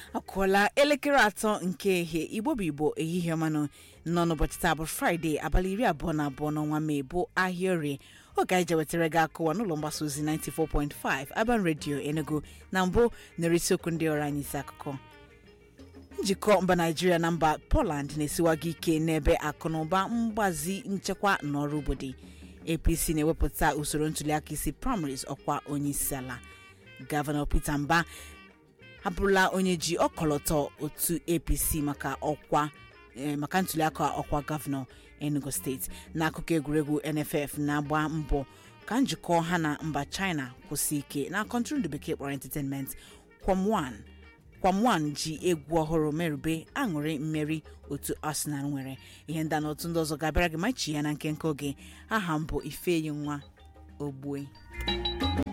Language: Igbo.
akụọla elekere atọ nke ehihie igbo bụ igbo ehihie ọmanụ nọ n'ụbọchị taa bụ fraịde abalị iri abụọ na abụọ n'ọnwa mee bụ ahịa orie oge anyị jewetara gị akụwa n'ụlọ mgbasa ozi 94.5 Urban Radio Enugu na mbụ nere isiokwu ndị ọrụ anyị isi akụkọ njikọ mba naijiria na mba poland na-esiwaga ike n'ebe akụnụba mgbazi nchekwa n'ọrụ obodo apc na-ewepụta usoro ntuliaka isi primaries ọkwa onye isi ala gọvanọ peter mba abụrụla onye ji ọkọlọtọ otu apc maka ọkwa maka ntuliaka ọkwa gọvanọ enugu steeti n'akụkọ egwuregwu nff na-agba mbọ ka njikọ ha na mba china kwụsị ike na kọntrol ndị bekee kpọrọ entertainment kwam kwam ji egwu ọhụrụ merube aṅụrị mmeri otu arsenal nwere ihe ndị a na otu ndị ọzọ ga-abịara gị machi ya na nkenke oge aha m bụ ifeyi nwa ogbue